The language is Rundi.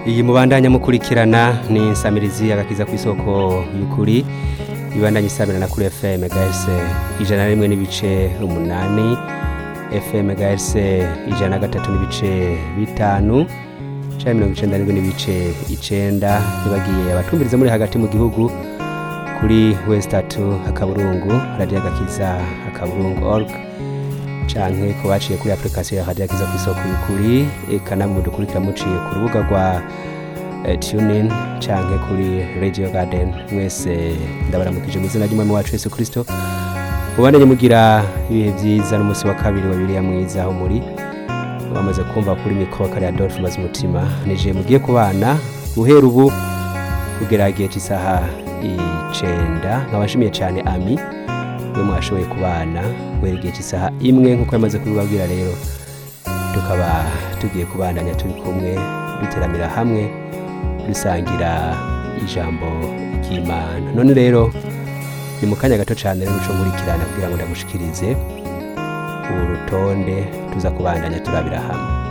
iyi mubandanya mukurikirana ni insamirizi agakiza ku isoko y'ukuri ibandanya isamirana kuri fm gs ijana na rimwe n'ibice umunani fm gs ijana na gatatu n'ibice bitanu canke mirongo icenda n'indwi n'ibice icenda ntibagiye abatumviriza muri hagati mu gihugu kuri westatu akaburungu radiyo agakiza akaburungu org canke ko baciye kuri application ya radiyo agakiza ku isoko y'ukuri eka namwe dukurikira muciye ku rubuga rwa eh, tunin canke kuri radio garden mwese ndabaramukije mu izina ry'umwami wacu yesu kristo mubandanye mugira ibihe vyiza n'umunsi wa kabiri wa bibiriya mwiza aho muri bamaze kumva kuri mikoro kari adolphe maze umutima nije mugiye kubana guhera ubu kugera igihe cy'isaha icenda nkaba nshimiye cyane ami we mwashoboye kubana guhera igihe cy'isaha imwe nk'uko yamaze kubibabwira rero tukaba tugiye kubandanya turi kumwe duteramira hamwe dusangira ijambo ry'imana none rero ni mu kanya gato cyane rero uco nkurikirana kugira ngo ndagushikirize urutonde tuza kubandanya turabira hamwe